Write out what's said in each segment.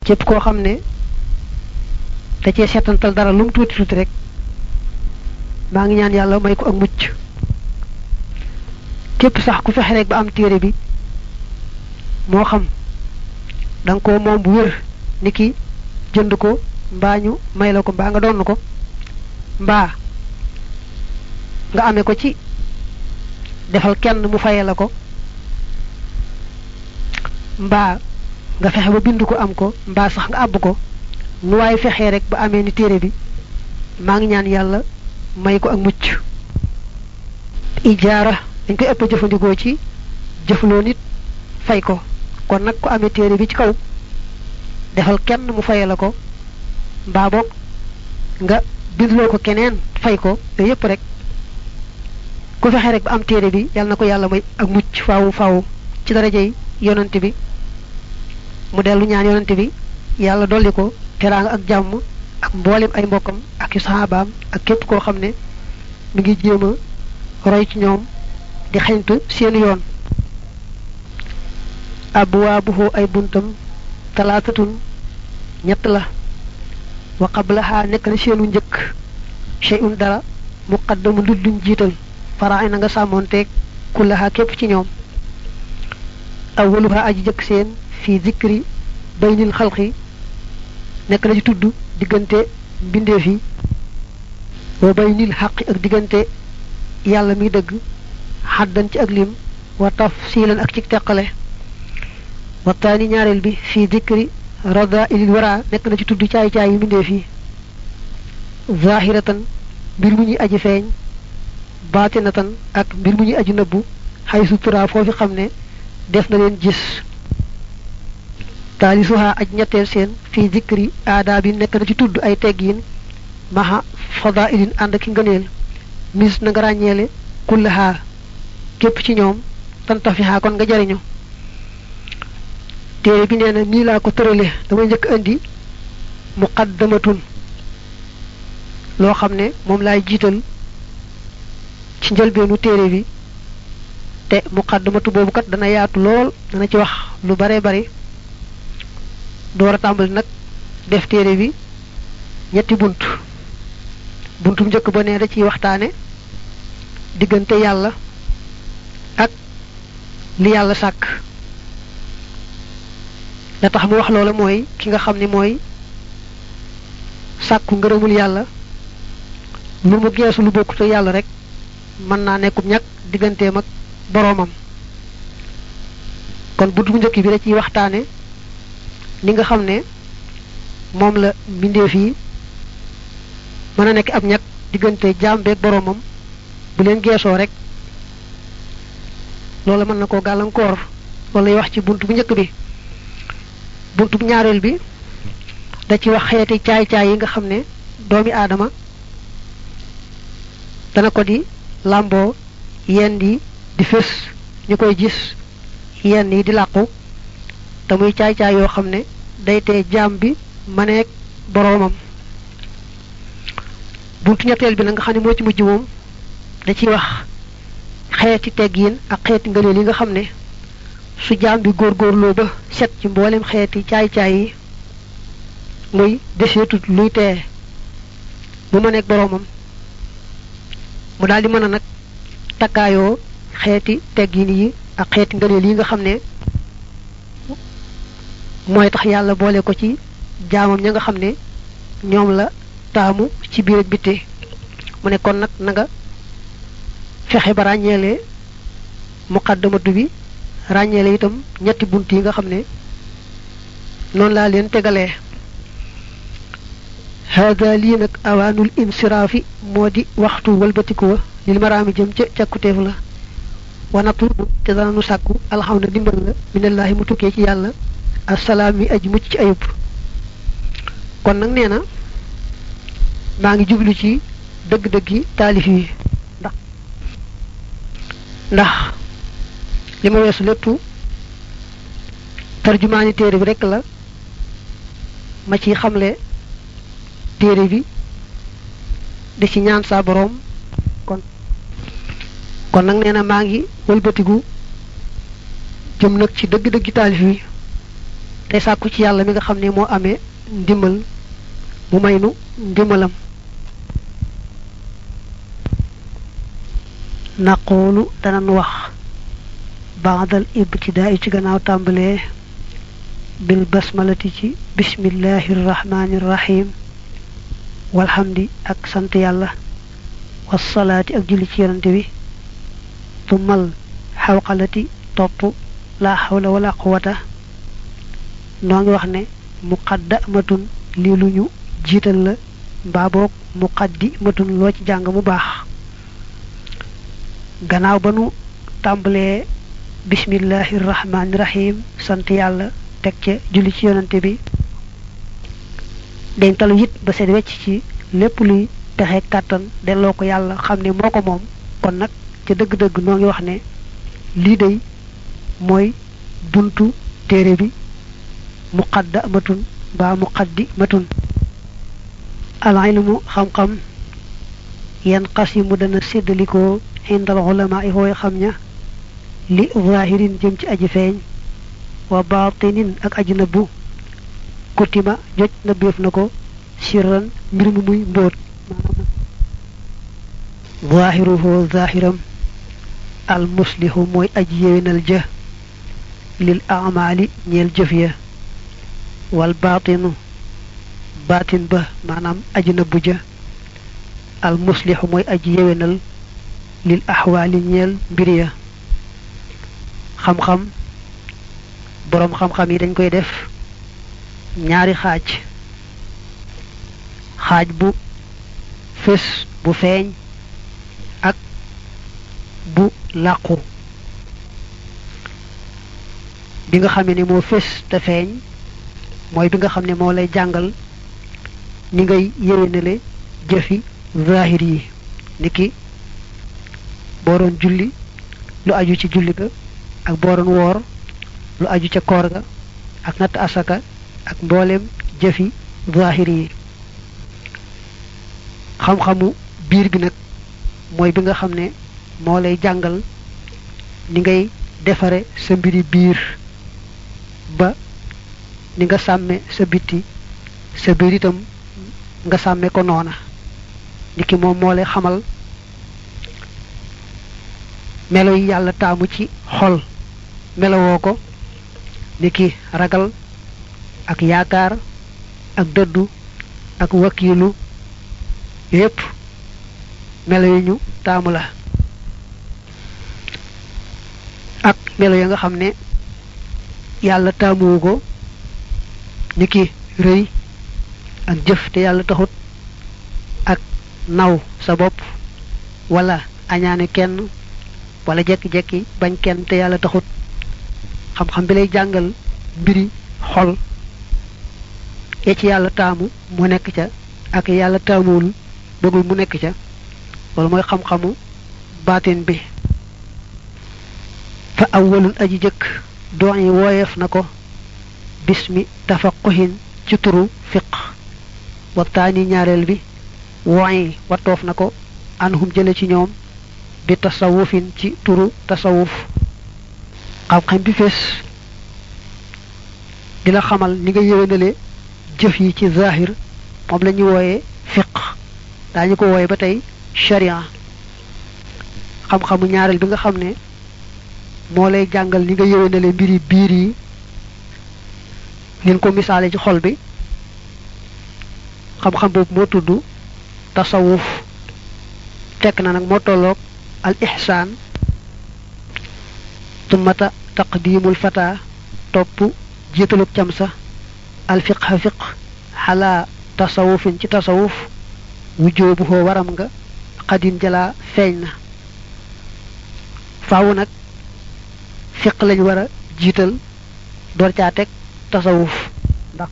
képp koo xam ne da cee seetantal dara lu mu tuuti tuuti rek maa ngi ñaan yàlla may ko ak mucc képp sax ku fexe rek ba am téere bi moo xam da nga ko moom bu wér ni ki jënd ko mbaa ñu may la ko mbaa nga doon ko mbaa nga amee ko ci defal kenn mu fayee la ko mbaa nga fexe ba bind ko am ko mbaa sax nga àbb ko nu waaye fexee rek ba amee ni téere bi maa ngi ñaan yàlla may ko ak mucc ijaara dañ koy ëpp jëfandikoo ci jëfloo nit fay ko kon nag ku amee téere bi ci kaw defal kenn mu fayee la ko mbaa boog nga bindloo ko keneen fay ko yooyu yëpp rek ku fexe rek ba am téere bi yàlla na ko yàlla may ak mucc faawu faawu ci darajey yonante bi mu dellu ñaan yonante bi yàlla dolli ko teraanga ak jàmm ak mboolem ay mbokkam ak yu saxaabaam ak képp koo xam ne mi ngi jéem a roy ci ñoom di xeñtu seeni yoon abwaabuhu ay buntam talaatatun ñett la wa qablaha nekk na seenu njëkk shay'un dara muqaddamu ludduñ jiital faraay na nga sàmmoonteeg kullaha képp ci ñoom awwaluha aji jëkk seen fii zikri baynil xalqi nekk na ci tudd diggante mbindeef yi wa baynil xaqi ak diggante yàlla mi dëgg xaddan ci ak lim wa tafsilan ak ci teqale wa taani ñaareel bi fii zikri rada ilil wara nekk na ci tudd caay caay yi mbindeef yi zahiratan mbir mu ñuy aji feeñ baatinatan ak mbir mu ñuy aji nëbbu xay sutura foofi xam ne def na leen gis taalisuha aj ñetteel seen fii zikri aada bi nekk na ci tudd ay teggiin maha fadailin ànd ki ngëneel mis na nga ràññeele kullaha képp ci ñoom tantafiha kon nga jariñu téere bi nee na nii laa ko tërale damay njëkk indi muqaddamatun loo xam ne moom laay jiital ci njëlbeenu téere bi te muqaddamatu boobu kat dana yaatu lool dana ci wax lu bare bari door a tàmbali nag def téere bi ñetti bunt buntum njëkk ba ne da ciy waxtaane diggante yàlla ak li yàlla sàkk la tax mu wax loola mooy ki nga xam ne mooy sàkku ngërëmul yàlla lu mu geesu lu bokkute yàlla rek mën naa nekkub ñàkk digganteem ak boroomam kon bunt bu njëkk bi da ciy waxtaane ni nga xam ne moom la mbindeef yi mën a nekk ab ñàkk diggante jaam beeg boroomam bu leen geesoo rek loola mën na koo gàllankoor loolu lay wax ci bunt bu njëkk bi bunt bu ñaareel bi da ci wax xeeti caay-caay yi nga xam ne doomi aadama dana ko di làmboo yenn yi di fés ñu koy gis yenn yi di làqu te muy caay-caay yoo xam ne day tee jaam bi maneek boroomam buntu ñetteel bi nag nga xam ne moo ci mujj moom da ciy wax xeeti teggiin ak xeeti ngëneel yi nga xam ne su jaam bi góorgóorloo ba set ci mboolem xeeti caay-caay yi muy deseetut luy tee mu maneek boroomam mu daal di mën a nag takkaayoo xeeti teggiin yi ak xeeti ngëneel yi nga xam ne mooy tax yàlla boole ko ci jaamam ña nga xam ne ñoom la taamu ci biir ak bitte mu ne kon nag na nga fexe ba ràññeele muqaddamatu bi ràññeele itam ñetti bunt yi nga xam ne noonu laa leen tegalee hada lii nag awaanul insiraafi moo di waxtu walbatiku wa lil maraami jëm ca càkkuteef la wanatu te danañu sàkku alxam na dimbal la minallaahi mu tukkee ci yàlla assalaam mi aji mucc ci ayub kon nag nee na maa ngi jublu ci dëgg-dëggi taalif yi ndax ndax li ma weesu lépp tarjumaani téere bi rekk la ma ci xamle téere bi di ci ñaan saa boroom kon kon nag nee na maa ngi wëlbatigu jëm nag ci dëgg-dëggi taalif yi tey sàkku ci yàlla mi nga xam ne moo amee ndimbal mu may nu ndimbalam naqoolu danan wax baadal ibtidaa ci gannaaw tàmbalee bil basmalati ci bismillahi rrahmani rrahim walhamdi ak sant yàlla wasalaati ak julli ci yonante bi tumal xawqalati topp laa xawla wala quwata noo ngi wax ne muqaddamatun lii lu ñu jiital la mbaa boog muqaddimatun loo ci jàng mu baax gannaaw ba nu tàmbalee bismillahi rahmaani rahim sant yàlla teg ca julli ci yonante bi dañ talu it ba seet wecc ci lépp luy pexe kàttan delloo ko yàlla xam ne moo ko moom kon nag ca dëgg-dëgg noo ngi wax ne lii day mooy buntu téere bi muqaddamatun mbaa muqaddimatun al ilmu xam-xam yan qasimu dana séddalikoo indal ulama yi hooy xam ña li zahirin jëm ci aji feeñ wa batinin ak aji nëbbu kutima joj nëbbeef na ko sirran mbir mu muy mbóot zahiruhu zahiram al muslihu mooy aji yéwénal jë lil amali ñeel jëf ya wal batinu batin ba maanaam aji nëbbu ja al muslihu mooy aji yéwénal lil axwaali ñeel mbir ya xam-xam boroom xam-xam yi dañ koy def ñaari xaaj xaaj bu fés bu feeñ ak bu làqu bi nga xamee ne moo fés te feeñ mooy bi nga xam ne moo lay jàngal ni ngay yéwénale jëfi zahir yi niki boo doon julli lu aju ci julli ga ak boo doon woor lu aju ca koor ga ak natt asaka ak mboolem jëfi zahir yi xam-xamu biir bi nag mooy bi nga xam ne moo lay jàngal ni ngay defare sa mbiri biir ba ni nga sàmme sa bitti sa biir itam nga sàmme ko noona niki moom moo lay xamal melo yi yàlla taamu ci xol melowoo ko niki ragal ak yaakaar ak dëddu ak wakiilu yépp melo yi ñu taamu la ak melo ya nga xam ne yàlla taamuwu ko niki rëy ak jëf te yàlla taxut ak naw sa bopp wala añaane kenn wala jekki-jekki bañ kenn te yàlla taxut xam-xam bi lay jàngal mbiri xol ya ci yàlla taamu mu nekk ca ak yàlla taamuwul bëggul mu nekk ca loolu mooy xam-xamu baatin bi fa awwalun aji jëkk doon yi wooyeef na ko bismi tafaquhin ci turu fiq waxtaani ñaareel bi woyi wattoof na ko anhum jële ci ñoom bi tasawufin ci turu tasawuf xam-xam bi fees di la xamal ni nga yéwénale jëf yi ci zahir moom la ñu wooyee fiq daañu ko wooye ba tey sharia xam-xamu ñaareel bi nga xam ne moo lay jàngal ni nga yéwénale mbiri biir yi nin ko misaale ci xol bi xam-xam boobu moo tudd tasawuf fekk na nag moo tolloog al ihsaan tummata taqdimul fata topp jiitalug cam sa al fiqha fiq xalaa tasawufin ci tasawuf wujjoo bu xoo waram nga xadin jalaa feeñ na faawu nag fiq lañ war a jiital door caa teg tasawuf ndax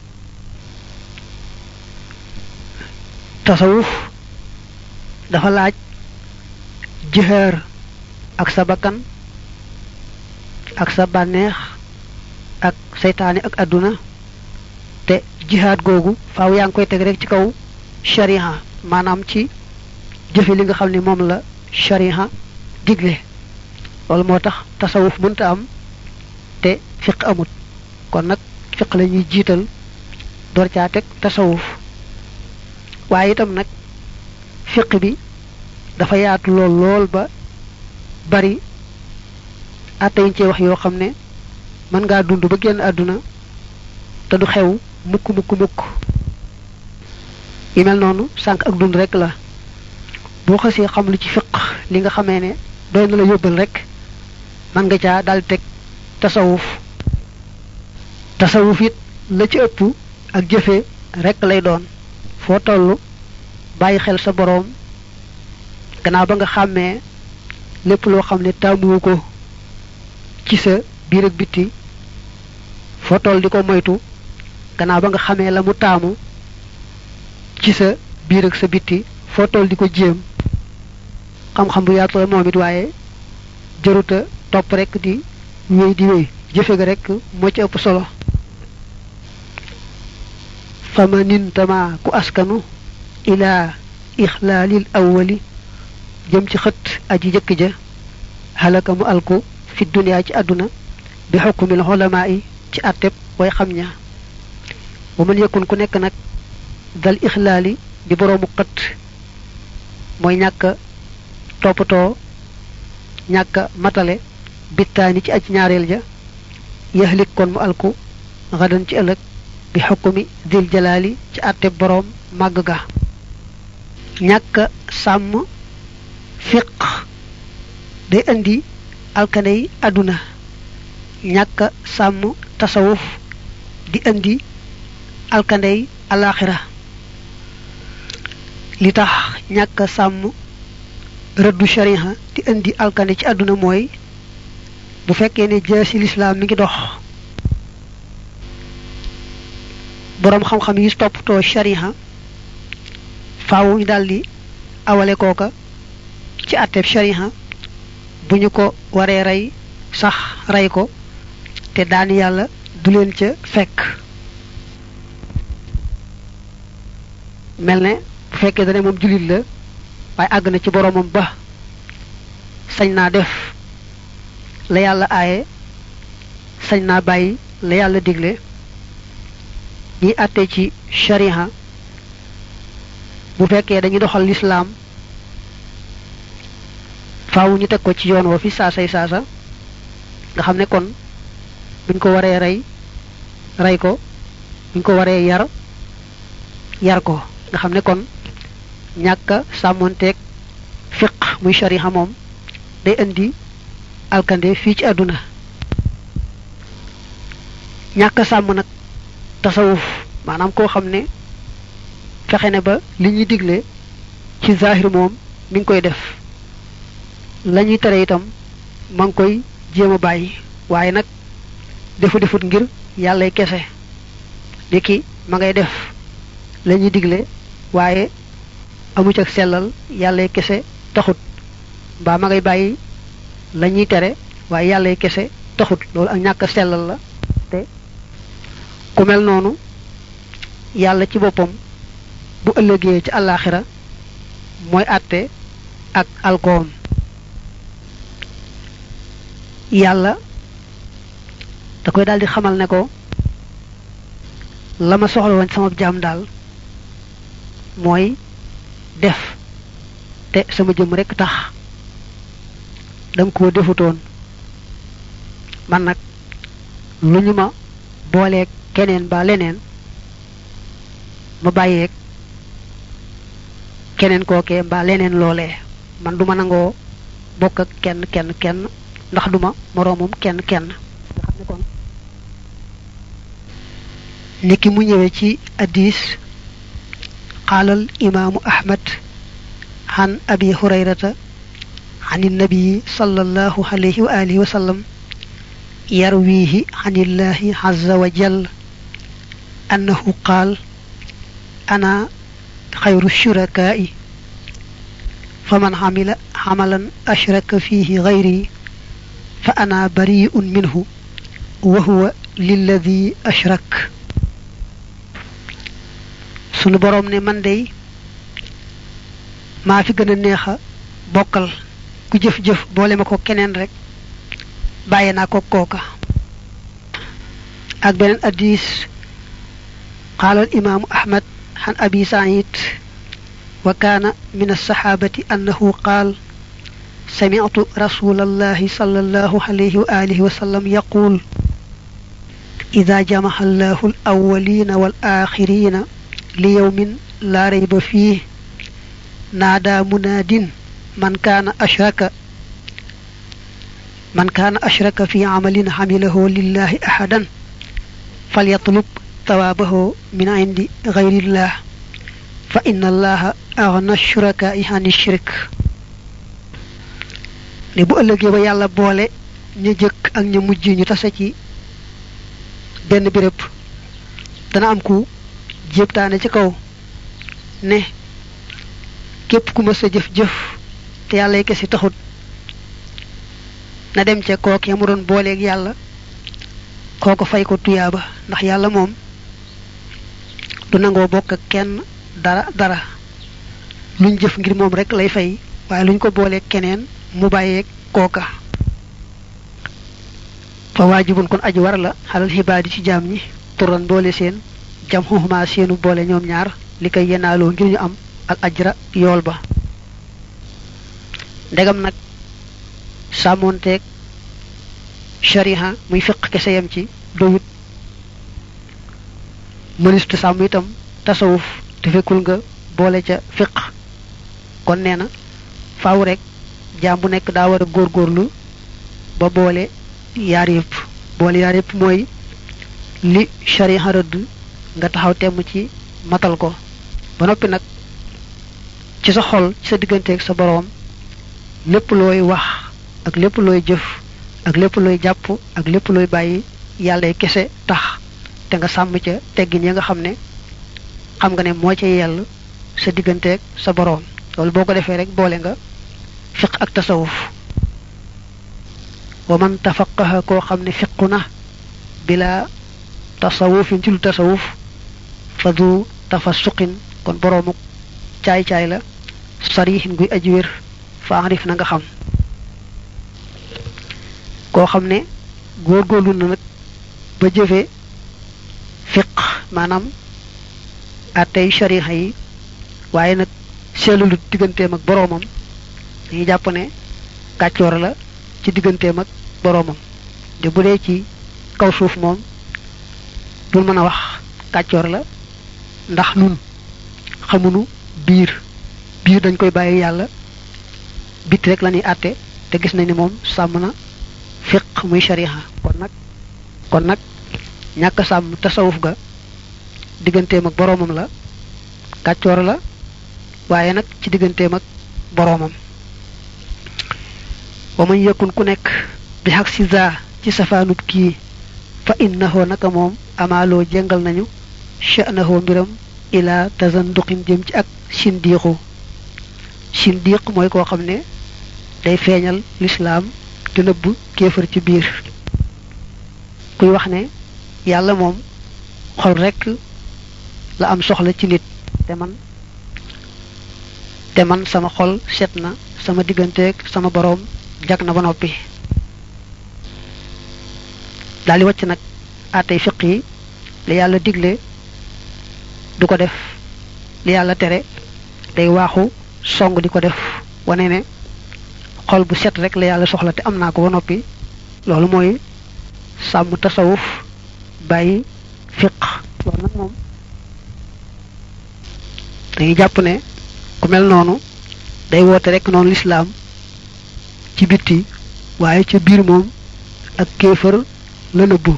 tasawuf dafa laaj jihaar ak sa bakkan ak sa bànneex ak seytaane ak àdduna te jihaad googu faaw yaa ngi koy teg rek ci kaw shariha maanaam ci jëfe li nga xam ne moom la shariha digle loolu moo tax tasawuf mënta am te fiq amut kon nag fiq la ñuy jiital door caa teg tasawuf waaye itam nag fiq bi dafa yaatu lool lool ba bari atte yiñ ci wax yoo xam ne mën ngaa dund ba génn àdduna te du xew mukk mukk mukk yi mel noonu sànq ak dund rek la boo xasee xam lu ci fiq li nga xamee ne doy na la yóbbal rek mën nga caa dal teg tasawuf tasawuf it la ci ëpp ak jëfe rek lay doon foo toll bàyyi xel sa boroom gannaaw ba nga xàmmee lépp loo xam ne taamuwu ko ci sa biir ak bitti foo toll di ko moytu gannaaw ba nga xamee la mu taamu ci sa biir ak sa bitti foo toll di ko jéem xam-xam bu yaatu la moom it waaye jëruta topp rek di wéy di wéy jëfe ga rek moo ci ëpp solo fama nintama ku askanu ila ixlaalil awwali jëm ci xët aji jëkk ja halaka mu alku fi duniyaa ci àdduna bi xukkumil xulamaa yi ci àtteb way xam ña bu mën yëkkun ku nekk nag dal ixlaali di boroomu xët mooy ñàkk toppatoo ñàkk matale bittaani ci aj ñaareel ja yaxlik kon mu alku xadan ci ëllëg bi xukkumi dil jalaali ci àtteb boroom màgg ga ñàkk sàmm fiq day indi alkaney àdduna ñàkk sàmm tasawuf di indi alkandey alaxira li tax ñàkk sàmm rëddu shariha di indi alkande ci àdduna mooy bu fekkee ne jaasi lislaam mi ngi dox boroom xam-xam yi toppatoo shariha faaw ñu daldi awale kooka ci àtteeb shariha bu ñu ko waree rey sax rey ko te daani yàlla du leen ca fekk mel ne bu fekkee dane moom jullit la waaye àgg na ci boroomam ba sañ naa def la yàlla aaye sañ naa bàyyi la yàlla digle ñiy àtte ci shariha bu fekkee dañuy doxal lislaam faaw ñu teg ko ci yoon woo fi saasay saasa nga xam ne kon buñ ko waree rey rey ko buñ ko waree yar yar ko nga xam ne kon ñàkk sàmmonteeg fiq muy shariha moom day indi alkande fii ci àdduna ñàkk sàmm nag tasawuf maanaam koo xam ne fexe ne ba li ñuy digle ci zahir moom mi ngi koy def la ñuy tere itam ma ngi koy jéem a bàyyi waaye nag defu defut ngir yàllay kese niki ma ngay def la ñuy digle waaye amu ci ak sellal yàllay kese taxut mbaa ma ngay bàyyi la ñuy tere waaye yàllay kese taxut loolu ak ñàkk sellal la te ku mel noonu yàlla ci boppam bu ëllëgee ci àllaaxira mooy àtte ak alkoom yàlla da koy daal di xamal ne ko la ma soxla woon sama jaam daal mooy def te sama jëm rekk tax danga koo defutoon man nag lu ñu ma booleeg keneen ba leneen ma bàyyeeg keneen kookee mbaa leneen loolee man duma nangoo bokk ak kenn kenn kenn ndax duma moroomum kenn kenn nga xam ne kon niki mu ñëwee ci addis qaalal imaamu ahmad an abi hurayrata an innabii sallallahu alayhi wa alihi wa sallam yarwihi an illahi azza wa jal annahu qaal ana xayru shurakaai faman xamila xamalan ashraka fihi gayri fa ana bariun minhu wa huwa lilladi ashrak sunu boroom ne man dey maa fi gën a neex a bokkal ku jëf-jëf boole ma ko keneen rek bàyyi naa ko kooka ak beneen addis qaala al imaamu ahmad xan abi said wa kaana min alsaxaabati annahu qaal سمعت رسول الله صلى الله عليه وآله وسلم يقول إذا جمع الله الأولين والآخرين ليوم لا ريب فيه نادى مناد من كان أشرك من كان أشرك في عمل عمله لله أحدا فليطلب ثوابه من عند غير الله فإن الله أغنى الشركاء عن الشرك ne bu ëllëgee ba yàlla boole ñu jëkk ak ñu mujj ñu tase ci benn béréb dana am ku jébtaane ci kaw ne képp ku mës a jëf-jëf te yàlla yi kesi taxut na dem ca kook ya mu doon booleeg yàlla kooko fay ko tuyaaba ndax yàlla moom du nangoo bokk ak kenn dara dara luñ jëf ngir moom rek lay fay waaye luñ ko booleeg keneen mu bàyyeeg kooka fa waajibun kon aji war la xalal xibaadi ci jaam ñi turan boole seen jam xuxuma seenu boole ñoom ñaar li koy yenaaloo ngir ñu am al ajra yool ba ndegam nag sàmmoonteeg shariha muy fiq kese yam ci doyut mënistu sàmm itam tasawuf te fekkul nga boole ca fiq kon nee na faaw rek jaam bu nekk daa war a góorgóorlu ba boole yaar yëpp boole yaar yëpp mooy li shariha rëdd nga taxaw temm ci matal ko ba noppi nag ci sa xol ci sa digganteeg sa boroom lépp looy wax ak lépp looy jëf ak lépp looy jàpp ak lépp looy bàyyi yàlla kese tax te nga sàmm ca teggin ya nga xam ne xam nga ne moo ca yell sa digganteeg sa boroom loolu boo ko defee rek boole nga fiq ak tasawuf wa man tafaqaha koo xam ne fiqu na bila tasawufin ci lu tasawuf fa du tafasuqin kon boroomu caay-caay la sarihin guy aji wér fa arif na nga xam koo xam ne góorgóorlu na nag ba jëfe fiq maanaam attey shariha yi waaye nag seetlulut digganteem ak boroomam dañuy jàpp ne kàccoor la ci digganteem ak boroomam te bu dee ci kaw suuf moom dul mën a wax kàccoor la ndax nun xamunu biir biir dañ koy bàyyi yàlla bit rek la ñuy àtte te gis nañ ni moom sàmm na fiq muy shariha kon nag kon nag ñàkk sàmm tasawuf ga digganteem ak boroomam la kàccoor la waaye nag ci digganteem ak boroomam wa man yakun ku nekk bi xaq si za ci safaanub kii fa innahu naka moom amaaloo jëngal nañu sha'nahu mbiram ila tazanduqin jëm ci ak sindiixu sindiq mooy koo xam ne day feeñal lislaam di nëbb kéefar ci biir kuy wax ne yàlla moom xol rekk la am soxla ci nit te man te man sama xol set na sama digganteeg sama boroom jag na ba noppi daal di wàcc nag àttey fiq yi li yàlla digle du ko def li yàlla tere day waaxu song di ko def wane ne xol bu set rek la yàlla soxla te am naa ko ba noppi loolu mooy sàmm tasawuf bàyyi fiq loolu nag moom dañuy jàpp ne ku mel noonu day woote rek noonu lislaam ci bitti waaye ca biir moom ak kéefër la nëbbu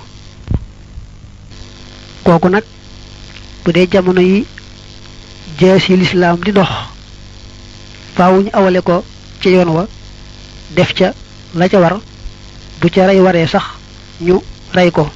kooku nag bu dee jamono yi jees yi lislaam di dox faaw ñu awale ko ci yoon wa def ca la ca war bu ca rey waree sax ñu rey ko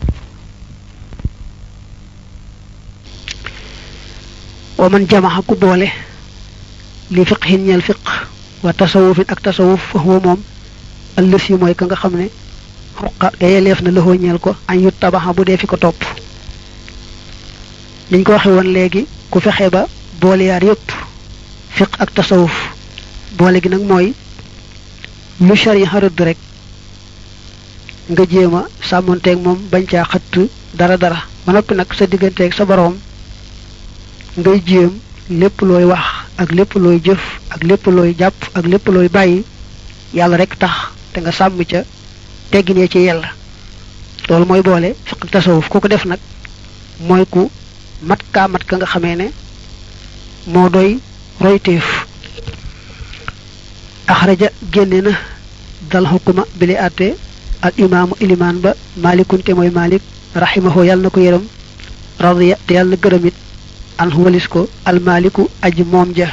wa man jamaxa ku boole li fiqhin ñeel fiq wa tasawufin ak tasawuf fa huwa moom ëllës yi mooy ka nga xam ne xuqa ga yeleef na loxoo ñeel ko añ yu tabaxa bu dee fi ko topp niñ ko waxe woon léegi ku fexe ba boole yaar yépp fiq ak tasawuf boole gi nag mooy lu shari rëdd rek nga jéem a sàmmonteeg moom bañ caa xëtt dara dara ba noppi nag sa digganteeg sa boroom ngay jéem lépp looy wax ak lépp looy jëf ak lépp looy jàpp ak lépp looy bàyyi yàlla rek tax te nga sàmm ca tegginee ci yàlla loolu mooy boole fiq ak tasawuf ku ko def nag mooy ku mat kaa mat ka nga xamee ne moo doy royteef axraja génne na dal xukuma bi li àtte al imaamu ilimaan ba malikunte mooy malik raximahu yàlla na ko yërëm radiya te yàlla na gërëmit an walis ko almaliku aji moom ja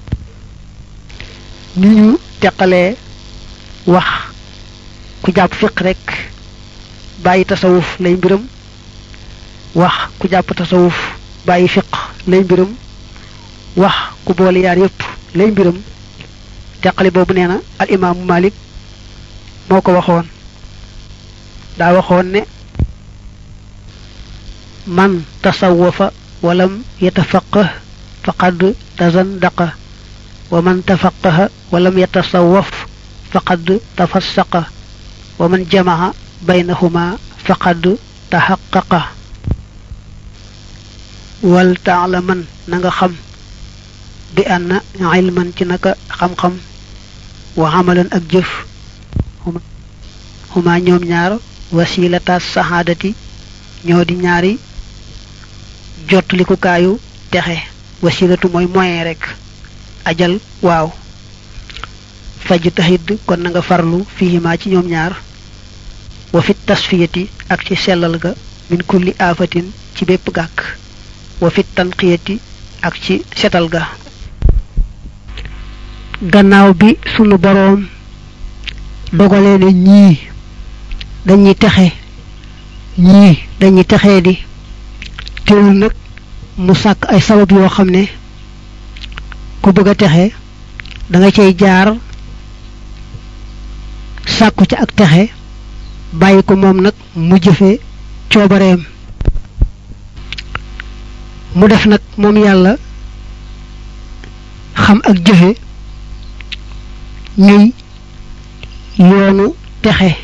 ni ñu teqalee wax ku jàpp fiq rek bàyyi tasawuf lay mbiram wax ku jàpp tasawuf bàyyi fiq lay mbiram wax ku boole yaar yépp lay mbiram teqale boobu nee na al imaamu malik moo ko waxoon daa waxoon ne man tasawafa walam yatafaqah faqad tazandaqa wa man tafaqaha walam yatasawaf faqad tafassaqa wa man jamaca baynahuma faqad taxaqaqa wal taalaman na nga xam bi anna ilman ci naka xam-xam wa amalan ak jëf huma ñoom ñaar wasilata saxaadati ñoo di ñaari jotlikukaayu texe wasilatu mooy moyen rek ajal waaw faj taxit kon na nga farlu fihima ci ñoom ñaar wa fit tasfiyati ak ci sellal ga min kulli aafatin ci bépp gàkk wa fit tanqiyati ak ci setal ga gannaaw bi sunu boroom dogalee ne ñii dañuy texe ñii dañuy texee di teewul nag mu sàkk ay sabab yoo xam ne ku bëgg a texe da nga cay jaar sàkku ci ak texe bàyyi ko moom nag mu jëfe coobareem mu def nag moom yàlla xam ak jëfe ñuy yoonu texe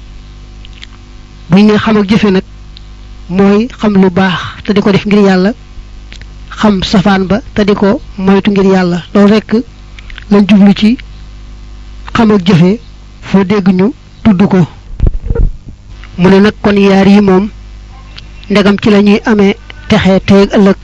bu ñu ne xam ak jëfe nag mooy xam lu baax te di ko def ngir yàlla xam safaan ba te di ko moytu ngir yàlla loolu rekk lañ jublu ci xam ak jëfe foo dégg ñu tudd ko mu ne nag kon yaar yi moom ndegam ci la ñuy amee texe tey ëllëg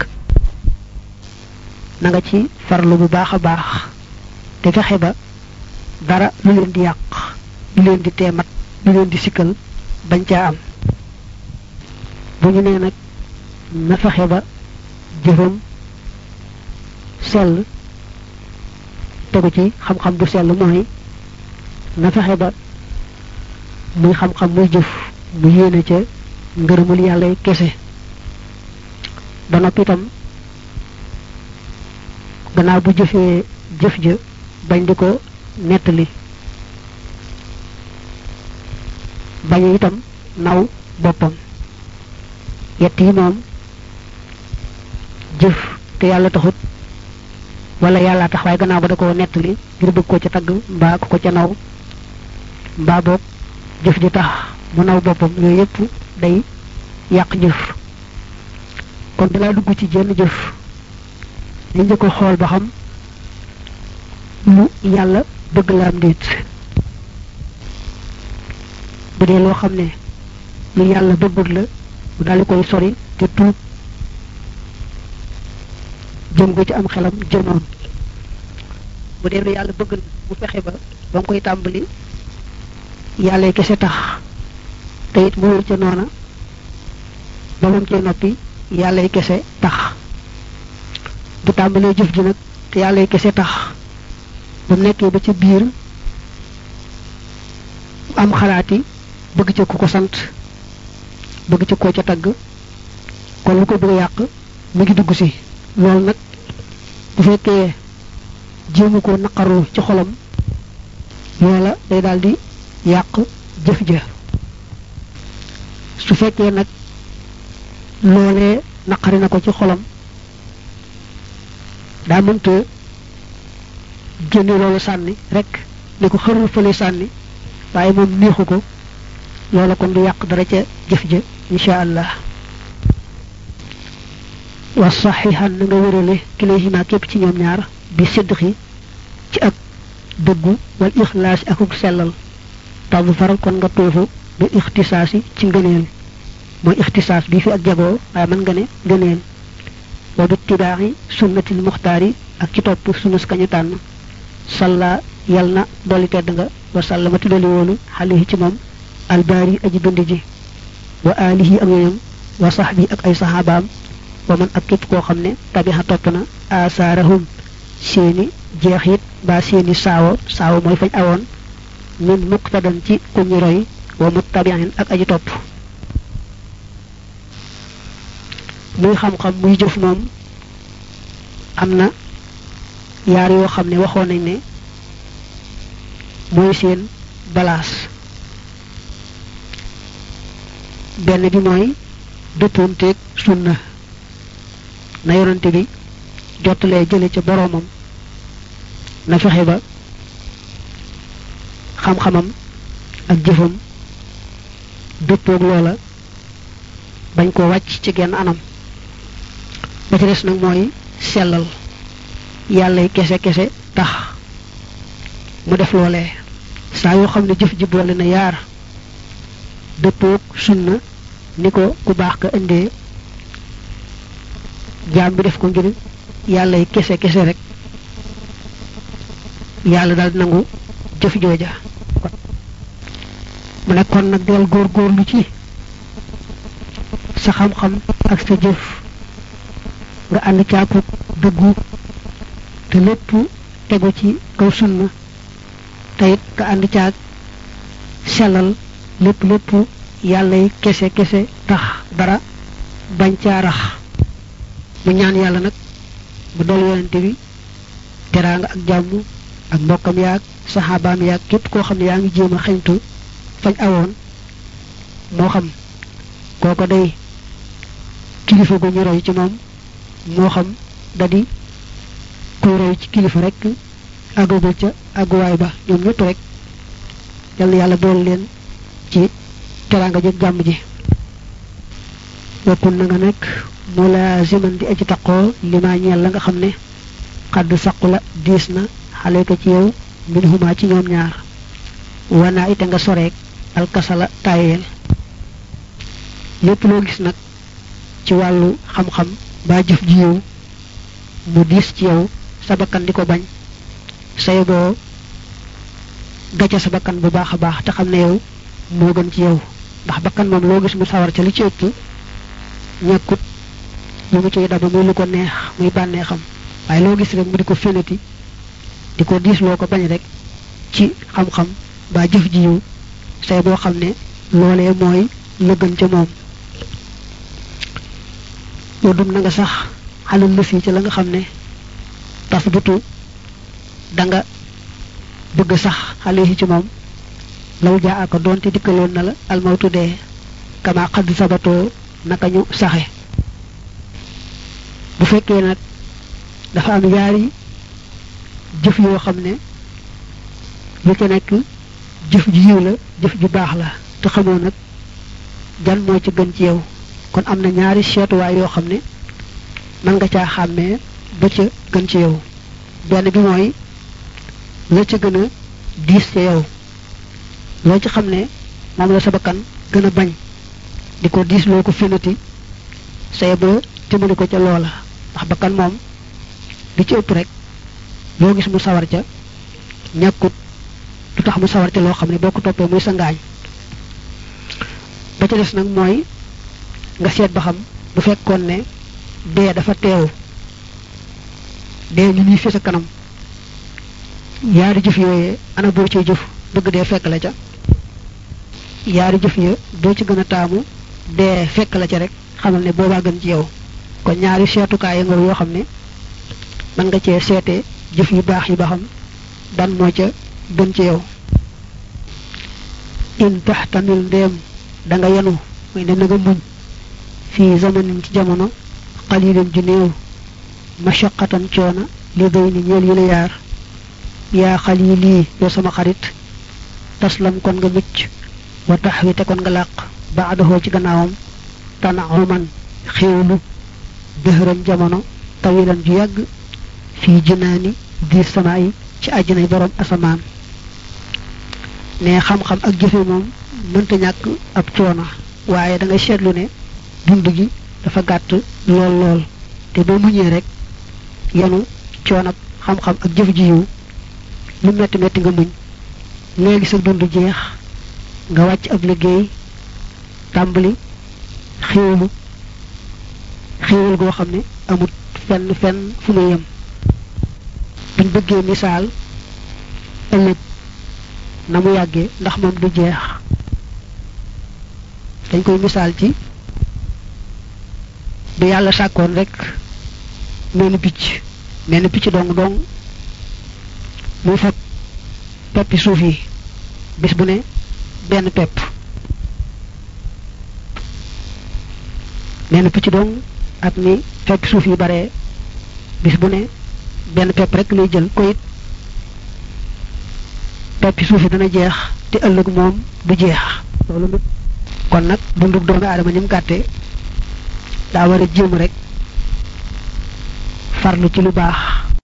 na nga ci farlu bu baax a baax te fexe ba dara lu leen di yàq lu leen di teemat lu leen di sikkal bañ caa am bu ñu nee nag na fexe ba jëfam sell tegu ci xam-xam bu sell mooy na fexe ba muy xam-xam muy jëf mu yéene ca ngërëmul yàlla kese ba noppi itam gannaaw bu jëfee jëf ja bañ di ko nettali bañ itam naw boppam yett yi moom jëf te yàlla taxut wala yàlla tax waaye gannaaw ba da ko nettali ngir bëgg ko ca tagg mbaa ko ko ca naw mbaa boog jëf ji tax mu naw boppam yooyu yépp day yàq jëf kon dalaa dugg ci jenn jëf dañ njëkk a xool ba xam lu yàlla bëgg la am déet bu dee loo xam ne lu yàlla bëggut la mu daal di koy sori te tuub jëm ko ci am xelam jëmoon bu dee lu yàlla bëgg la mu fexe ba ba nga koy tàmbali yàlla kese tax te it mu ca noona ba moom cee noppi yàlla kese tax bu tàmbalee jëf ji nag te yàlla kese tax ba mu nekkee ba ca biir am xalaati bëgg ca ku ko sant bëgg ca koo ca tagg kon lu ko bëgg yàq mu ngi dugg si loolu nag bu fekkee jéemu ko naqaru ci xolam loola day daal di yàq jëf ja su fekkee nag loolee naqari na ko ci xolam daa mënta génne loolu sànni rek ne ko xërul fële sànni waaye moom neexu ko loola kon du yàq dara ca jëf ja insha allah wa saxihan na nga wërale kilayhima képp ci ñoom ñaar bi sidqi ci ak dëggu wal ixlaas akuk sellal tabu faral kon nga tuufu bi ixtisaasi ci ngëneel mooy ixtisaas bi fi ak jagoo waaye mën nga ne ngëneel wa bi tibaaxi sunnatil muxtaar yi ak ci topp sunus kañu tànn salla yal na dolli tedd nga wa sallama tuddali woonu xalihi ci moom albaari aji bind ji wa alihi ak ñoñam wa saxbi ak ay saxaabaam wa man ak képp koo xam ne tabixa topp na asaarahum seeni jeexit ba seeni saawo saawo mooy fañ awoon min muqtadan ci ku ñu roy wa muttabi'in ak aji topp muy xam-xam muy jëf moom am na yaar yoo xam ne waxoon nañ ne mooy seen balaas benn bi mooy dëppoonteeg sunna na yonante bi jottalee jële ca boroomam na fexe ba xam-xamam ak jëfam dëppoog loola bañ ko wàcc ci genn anam ba ci des nag mooy sellal yàlla kese kese tax mu def loolee saa yoo xam ne jëf ji boole na yaar dëppoog sunna ni ko ku baax ka indee jaam bi def ko ngir yàlla kese kese rek yàlla daal nangu jëf jooja mu ne kon nag del góorgóorlu ci sa xam-xam ak sa jëf nga ànd caakub dëggu te lépp tegu ci kaw sunna te it nga ànd caag sellal lépp lépp yàlla yi kese kese tax dara bañ caa rax mu ñaan yàlla nag mu dool yonente bi teraanga ak jàmm ak mbokkam yaag saxaabaam yaag képp koo xam ne yaa ngi jéem a xeñtu fañ awoon moo xam kooko day kilifa gu ñu roy ci moom moo xam da di kuy roy ci kilifa rek àggagul ca àgguwaay ba ñoom ñëpp rek yal na yàlla boole leen ci teraanga jëg jàmm ji wakkun na nga nekk mulaaziman di aji taqoo limaa ñeel la nga xam ne xadd saqu la diis na xale ko ci yow min huma ci ñoom ñaar wanaa ite nga soreek alkasala tayeel lépp loo gis nag ci wàllu xam-xam ba jëf ji yow mu diis ci yow sa bakkan di ko bañ say boo gàcce sa bakkan bu baax a baax te xam ne yow moo gën ci yow ndax bakkan moom loo gis mu sawar ca li ci ëpp ñekkut lu mu ciy daba muy lu ko neex muy bànnee xam waaye loo gis rek mu di ko fénati di ko diis loo ko bañ rek ci xam-xam ba jëf ji yow say boo xam ne loolee mooy la gën ca moom yoo dum na nga sax xalal lëf yi ci la nga xam ne tas butu da nga bëgg sax xale yi ci moom law jaa aka doonte dikkaloon na la almawtu dee kama xadd sabatoo naka ñu saxe bu fekkee nag dafa am yaari jëf yoo xam ne lu ca nekk jëf ju yiw la jëf ju baax la te xamoo nag jan moo ci gën ci yow kon am na ñaari seetuwaay yoo xam ne mën nga caa xàmmee ba ca gën ci yow benn bi mooy la ca gën a diis ca yow loo ci xam ne moom la sa bakkan gën a bañ di ko diis loo ko finati say ba timbali ko ca loola ndax bakkan moom li ci ëpp rek loo gis mu sawar ca ñàkkut du tax mu sawar ca loo xam ne boo ko toppee muy sa ngaañ ba ca des nag mooy nga seet ba xam bu fekkoon ne dee dafa teew dee ñu ñuy fi sa kanam yaari jëf yooyee ana boo ciy jëf bëgg dee fekk la ca yaari jëf ya boo ci gën a taamu dee fekk la ca rek xamal ne boobaa gën ci yow kon ñaari seetukaay ya nga yoo xam ne mën nga cee seete jëf yu baax yi ba xam ban moo ca gën ci yow in taxtamil ndéem da nga yenu mooy ne na nga muñ fii zamanin ci jamono xalilin ju néew mashaqatan coona li day ni ñeel yi la yaar yaa xalili yow sama xarit taslam kon nga mucc wa taxwi te kon nga làq baadahoo ci gannaawam tanauman xéewlu dëhëran jamono tawilan ju yàgg fii jinaani di sama yi ci àjjanay borom asamaan ne xam-xam ak jëfe moom mënta ñàkk ab coono waaye da ngay seetlu ne dund gi dafa gàtt lool lool te boo muñee rek yenu coonab xam-xam ak jëf ji yiw lu metti metti nga muñ léegi sa dund jeex nga wàcc ab liggéey tàmbali xéewalu xéewal goo xam ne amut fenn fenn fu mu yem buñ bëggee misaal ëllëg na mu yàggee ndax moom du jeex dañ koy misaal ci bu yàlla sàkkoon rek menn picc menn picc dong dong muy fab peppi suuf yi bis bu ne benn pepp menn picc dong ak ni peppi suuf yi bare bis bu ne benn pepp rek lay jël ko it peppi suuf yi dana jeex te ëllëg moom du jeex loolu kon nag dundug doomi aadama ni mu gàtte daa war a jéem rek farlu ci lu baax